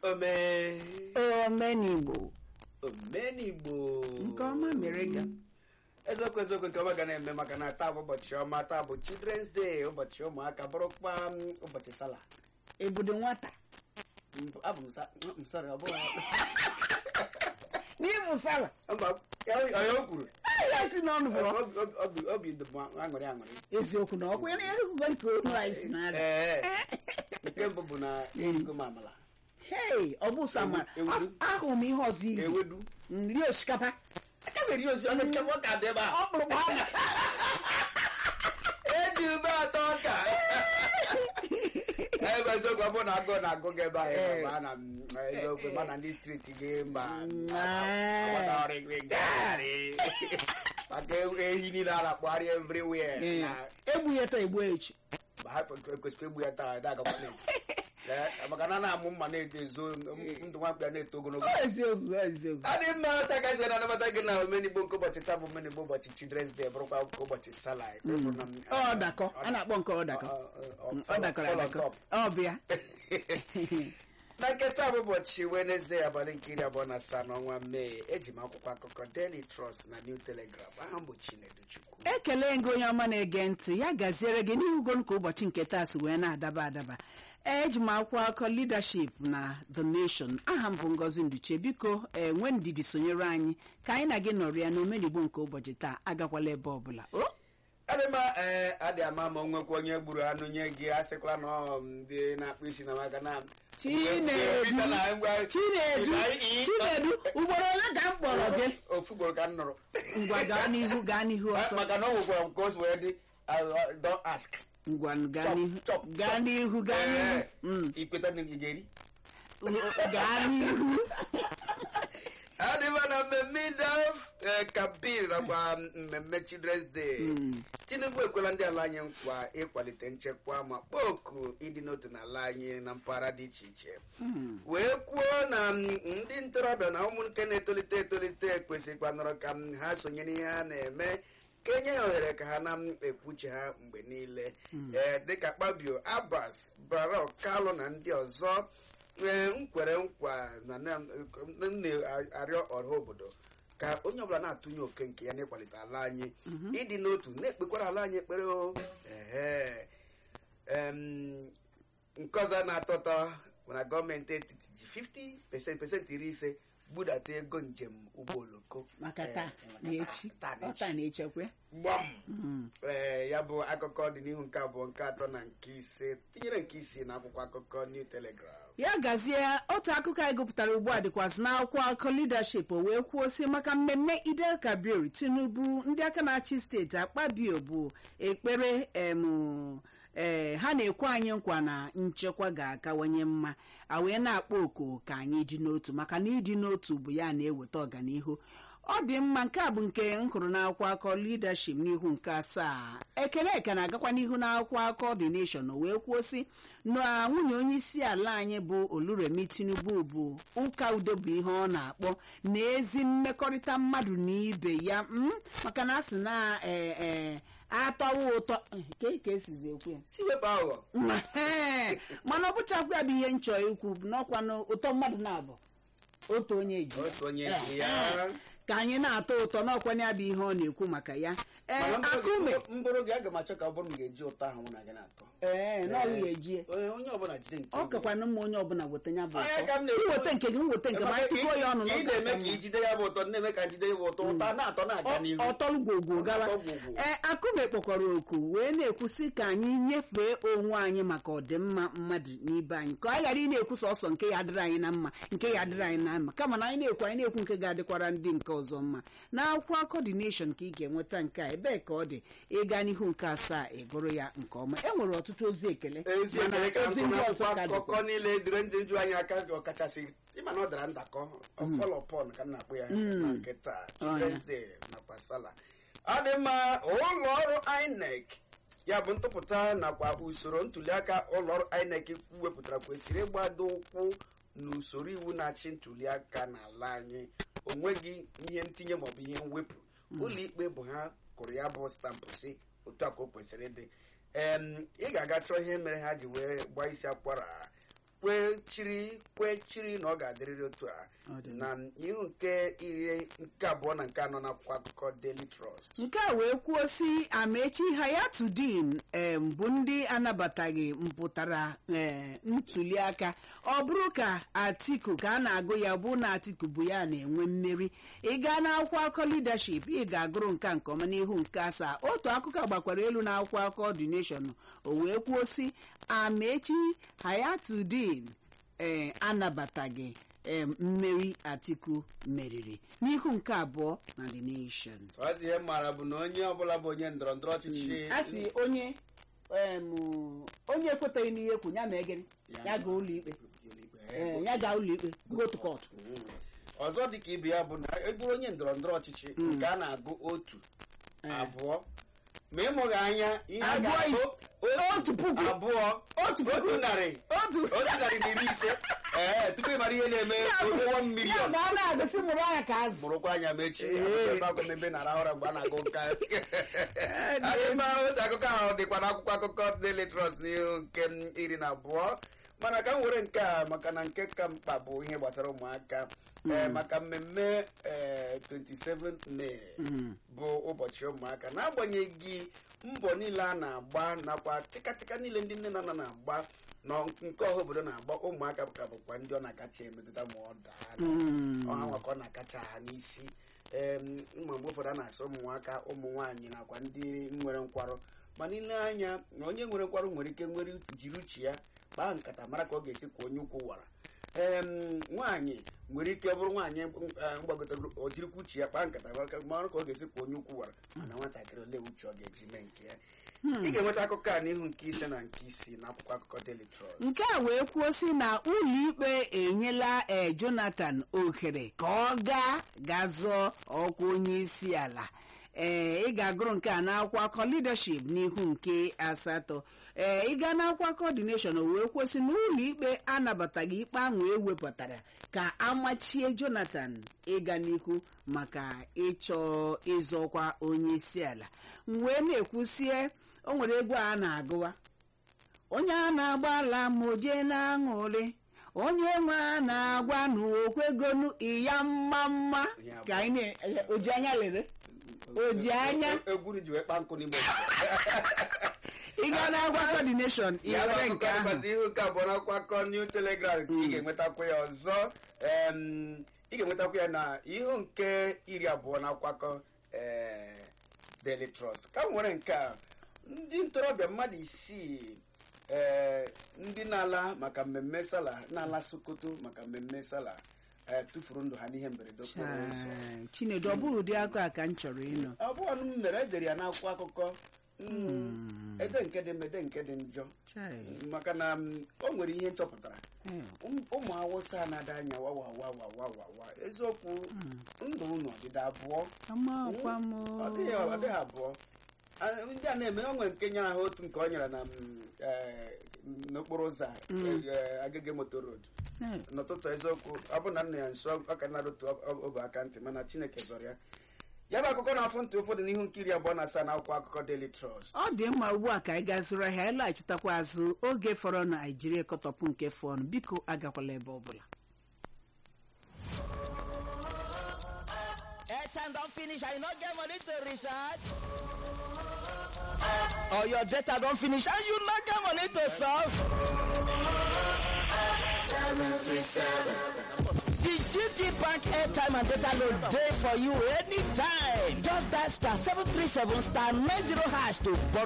ome omenigbo omenigbo Nke ọma mere ga. eziokwu eziokwu nke ọma ga na-eme maka na taa bụ ụbọchị ọma taa bụ children's day ụbọchị ụmụaka bụrụkwa m, ụbọchị sala ebudo nwata M- abụ m sa- m sorry, ọ bụghị n'ịmụ sala mba onye o kwuru ya si n'ọnụ bụ Obi- obi- obi- obi dị m aṅụrị aṅụrị eziokwu na ọkwa ya na-ekwugo nke onu anyị si na-ada ee nke mbụ bụ na erigo m amala hei ọ bụ sama Ewedu. ahụrụ m ihe ọzọ iri ewedu nri osikapa aka mere ihe ozi ọ na-esikapa ọka dị ebe a ọ kpụrụ gbaa eji ube atọ ọka ebe eziokwu ọ bụrụ na agụụ na-agụ gị ebe ahụ ma na m eziokwu ma na ndị striti gị mba agbata ọrịrị gagharị maka ehi niile a na-akpọgharị everywhere na egbuyeta egbu echi ma ha kwesịrị egbu ya taa ada agakwa na maka na na-amụ mma na-eto ezo ndụ nwamkpa na-eto ogologo Ọ eziokwu ọ eziokwu adị mma taa ka anyị na-anabata gị na omenigbo nke ụbọchị taa bụ omenigbo ụbọchị children's day bụrụkwa ụbọchị sala ọ dakọ a na-akpọ nke ọ dakọ ọ dakọrọ adakọ ọ bịa na nketa bụ ụbọchị wenezdee abalị nke iri abụọ na asaa n'ọnwa mee eji m akwụkwọ akụkọ daily trust na new telegraph aha m bụ chinedu chukwu ekele gị onye ọma na-ege ntị ya gaziere gị n'ihugon ka ụbọchị nke taa si wee na-adaba adaba eji m akwụkwọ akụkọ leadership na the nation aha m bụ ngozi nduche biko enwe ndidi sonyere anyị ka anyị na gị nọrọ ya n'omenigbo nke ụbọchị taa agakwala ebe ọbụla o adịma ee adị ama ma onwekwa onye gburu anụ nye gị asịkwala na ọ ndị na-akpụ isi na maka na Chinedu Chinedu Chinedu ugboro ole ka m kpọrọ gị ofu gboro ka m nụrụ ngwa gaa n'ihu gaa n'ihu ọsọ maka na ọ nwekwara m ka o si wee dị uh, don't ask ngwa gaa Chop, n'ihu chop, gaa chop. n'ihu gaa n'ihu Ee, Mm. ikweta na ị ga-eri gaa n'ihu adịma na mmemme daf kabir nakwa mmemme children's day tinubu ekwela ndị ala anyị nkwa ịkwalite nchekwa ma kpọọ oku ịdị n'otu n'ala anyị na mpaghara dị iche iche wee kwuo na mm, ndị ntorobịa na ụmụ nke na-etolite etolite kwesịrịkwanụrụ ka mm, ha sonye n'ihe ha na-eme ka enye ya ohere ka ha na-ekwuche ha mgbe niile ee dịka kpabio abbas barok kalụ na ndị ọzọ ee nkwere nkwa na na- m na-arịọ ọha obodo ka onye ọbụla na-atụnye oke nke ya n'ịkwalite ala anyị ịdị n'otu na-ekpekwara ala anyị ekpere o ehe Em, nke ọzọ na-atọ ụtọ bụ na gọọmenti etiti ji 50 pesent pesentị iri ise budata ego njem ụgbọ oloko maka Eh, taa maka na echi taa na ọ echi. taa na echekwa gbam ee ya bụ akụkọ dị n'ihu nke abụọ nke atọ na nke ise tinyere nke isii na akwụkwọ akụkọ new telegraph ya gazie otu akụkọ anyị gụpụtara ugbu a dịkwazị n'akwụkwọ akụkọ leadership o wee kwuo si maka mmemme idel kabir tinubu ndị aka na-achị steeti akpabio bụ ekpere em ee ha na-ekwe anyị nkwa na nchekwa ga-akawanye mma a wee na-akpọ oku ka anyị dị n'otu maka na ịdị n'otu bụ ya na-eweta ọganihu ọ dị mma nke a bụ nke m hụrụ n'akwụkwọ akọ leadership n'ihu nke asaa ekele eke na-agakwa n'ihu n'akwụkwọ akọ the nation o wee kwuo sị na nwunye onye isi ala anyị bụ oluremi tinubu bụ ụka udo bụ ihe ọ na-akpọ na ezi mmekọrịta mmadụ na ibe ya mm, maka na a sị na ee ee atọwa ụtọ eh, ka ka esizi ekwu ya si wepụ aghụghọ Ee, mana ọ bụchakwa ya bụ ihe nchọ ikwu n'ọkwa na ụtọ mmadụ na-abụ otu onye ji ya. otu onye ji Eh, ya eh, ka anyị na-atọ ụtọ n'ọkwa ya bụ ihe ọ na-ekwu maka ya ee Mana akụme mbụrụ gị aga m achọ ka ọ bụrụ m ga-eji ụtọ ahụ mụ na gị na-atọ ee na ọghị ejie onye onye ọbụla jide nke ọ kakwana mma onye ọbụla weta ya bụ Onye ka m ụtọ na-ekwu. iweta nke gị nweta nke ma anyị tụkọọ ya ọnụ Ị n'ọkụ na-eme ọka ka mma. ijide ya bụ ụtọ na-eme ka njide ya bụ ụtọ ụtọ a na-atọ na-aga n'ihu ọtọlụ gwogwo gawa Ọtọ gwogwo. ee akụme kpọkọrọ oku wee na-ekwusị ka anyị nyefee onwe anyị maka ọdịmma mmadụ n'ibe anyị ka anyị ghara ị na-ekwu sọsọ nke ya adịrị anyị na mma nke ya adịrị anyị na mma kama na anyị na-ekwu anyị na-ekwu nke ga-adịkwara ndị nke ọzọ mma na akwụkwọ coordination ka ị ga-enweta nke a ebee ka ọ dị ịga n'ihu nke asaa ịgụrụ ya nke ọma e nwere ọtụtụ ozi ekele ezi mana ekele ka ozi nkụ ndị na ọzọ ka akwụkwọ akụkọ dịkwa niile dịrị ndị nju anyị aka ọkachasị ịma na ọ dara ndakọ ọfọlọpọn ka m na-akpụ ya na nke taa Ọ ya. Wednesday nakwa sala ọ dị mma ụlọ ọrụ INEC ya bụ ntụpụta nakwa usoro ntuliaka ụlọ ọrụ INEC wepụtara kwesịrị ịgbado ụkwụ n'usoro iwu na-achị ntuliaka n'ala anyị o nweghị ihe ntinye maọbụ ihe mwepụ ụlọ ikpe bụ ha kụrụ ya bụ stampụ si otu a ka o kwesịrị ịdị em ị ga-aga chọọ ihe mere ha ji wee gbaa isi akwara kwechiri kwechiri na ọ ga-adịrịrị otu a Ọ dị na ihu nke iri nke abụọ na nke anọ n'akwụkwọ akụkọ Daily Trust nke a wee kwuo si amechi hayatudin em, bụ ndị anabataghị mpụtara eh, ntuli aka ọ bụrụ ka atiku ka a na-agụ ya bụ na atiku bụ ya na-enwe mmeri ị gaa n'akwụkwọ akụkọ leadership ị ga-agụrụ nke a nke ọma n'ihu nke asaa otu akụkọ gbakwara elu na akwụkwọ akụkọ the nation o wee kwuo si amechi hayatudin ee anabataghị em, mmeri atiku meriri n'ihu nke abụọ na the nation ọzi ihe m maara bụ na onye ọbụla bụ onye ndọrọ ndọrọ ọchịchị a sị onye em, onye ekwetaghị n'ihe kwu ya ma egere ya gaa ụlọ ikpe Eh, ya gaa ụlọ ikpe go to court Mm. ọzọ dị ka ibe ya bụ na ị bụrụ onye ndọrọ ndọrọ ọchịchị nke a na-agụ otu abụọ ma ịmụghị anya ihe a Abụọ ga-agụ is- otu puku. abụọ Otu puku. otu narị otu otu narị na iri ise ee tupu ị mara ihe na-eme ụgwọ mmiri ya ga a na-agụsị mụrụ anya ka azụ bụrụkwa anya mechi Ee. ebe akwa mebe na arahụ ụra mgbe a na-agụ nka adị mma otu akụkọ ahụ dịkwa n'akwụkwọ akụkọ Daily Trust n'ihu nke m iri na abụọ mana ka m were nke a maka na nke ka mkpa bụ ihe gbasara ụmụaka ee maka mmemme ee 27 May bụ ụbọchị ụmụaka n'agbanyeghị mbọ niile a na-agba nakwa tịkatịka niile ndị nne na nna na-agba na nke ọha obodo na-agba ụmụaka ka bụkwa ndị ọ na-akacha emetụta ma ọ daa ọha nwakọ na-akacha ha n'isi em, mma mgbe ụfọdụ a na-asị ụmụnwaka ụmụ nwaanyị nakwa ndị nwere nkwarụ ma n'ile anya na onye nwere nkwarụ nwere ike nwere jiri uche ya kpaa nkata mara ka ọ ga-esi kwa onye ukwu wara em nwaanyị nwere ike ọ bụrụ nwaanyị eh, mgbagotara o jirikwa uche ya kpaa nkata mara ka mara ka ọ ga-esi kwa onye ukwu wara mana nwatakịrị ole uche ọ ga-eji mee nke ya ị ga-enweta akụkọ a n'ihu nke ise na nke isii n'akwụkwọ akụkọ Daily Trust nke a wee kwuo si na ụlọikpe enyela e jonathan ohere ka ọ gaa ga zọọ ọkwa onye isi ala ee ị ga-agụrụ nke a n'akwụkwọ akọ leadership n'ihu nke asatọ ee ị gaa n'akwụkwọ akọ the nation o wee kwụsị na ụlọikpe anabataghị ikpe ahụ ewepụtara ka amachie jonathan ịga n'ihu maka ịchọ ịzọkwa onye isi ala m wee na-ekwusie o nwere egwu a na-agụwa onye a na-agba ala ma o jee na-aṅụrị onye nwe a na-agwa n'okwegonu iya mma mma ka anyị na oji anya lere oji anya egwuru ji wee kpaa nkụ n'ime ị gaa n'akwụkwọ coordination ị ya bụ were nke akụkọ ahụ dịkwasị ihu nke abụọ n'akwụkwọ akụkọ New Telegraph ka ị ga-enwetakwa ya ọzọ em, ị ga-enwetakwa ya na ihu nke iri abụọ n'akwụkwọ akụkọ eh, Daily Trust ka m nwere nke a ndị ntorobịa mmadụ isii eh, ndị na-ala maka mmemme sala na-ala Sokoto maka mmemme sala eh, tụfuru ndụ ha n'ihe mberede okporo ụzọ Chai, chinedu ọ bụghị ụdị akụ a ka m chọrọ ịnụ abụọ m mere edere ya n'akwụkwọ akụkọ Mm, ede nke dị mma ede nke dị njọ Chai, maka na mm, o nwere ihe nchọpụtara eh, ụm- ụmụ awụsa na-ada anya wawawawawawa eziokwu ndụ unu ọdịda abụọ amakwa m ọ dịghị ọ dịghị abụọ A- ndị a na-eme o nwere nke nyere ha otu nke ọ nyere na mm, eh, n'okporo ụzọ a, eh, agege moto road Eh, n'ụtụtụ eziokwu ọ bụ na nna ya nso ọ ka na-arụtụ obe aka ntị mana chineke zọrọ ya ya bụ akụkọ na-afụ ntị ụfọdụ n'ihu nkiri abụọ na asaa na akwụkwọ akụkọ Daily Trust ọ dị mma ugbu a ka anyị gaa zụrụ ahịa anyị laghachitakwa azụ oge fọrọ na naijiria ekọtọpụ nke fọnụ biko agakwala ebe ọbụla airtime don finish and you no get money to recharge or your data don finish and you no get money to solve the gt bank airtime and data load dey for you anytime just dial star seven three seven star nine zero hash to borrow